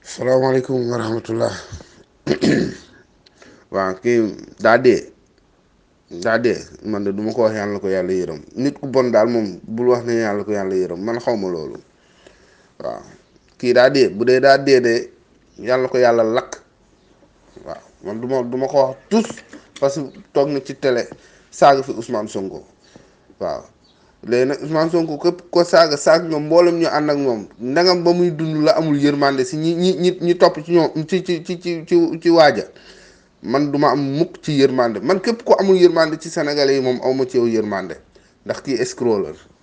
salaamaaleykum wa rahmatullah waaw kii daa dee daa dee man de du ma ko wax yàlla na ko yàlla yërëm nit ku bon daal moom bul wax ne yàlla ko yàlla yërëm man xaw ma loolu waaw kii daa dee bu dee daa dee de yàlla ko yàlla lakk waaw man du ma du ma ko wax tous parce que toog na ci télé saaga fi Ousmane Sonko waaw léegi nag Ousmane Sonko képp ko saaga saaga nga mboolem ñu ànd ak moom ndangam ba muy dund la amul yërmande si ñi ñi ñi ñi topp ci ñoom ci ci ci ci ci ci waaja man duma am mukk ci yërmande man képp ko amul yërmande ci sénégalais yi moom awma ci yow yërmande ndax kii escroc la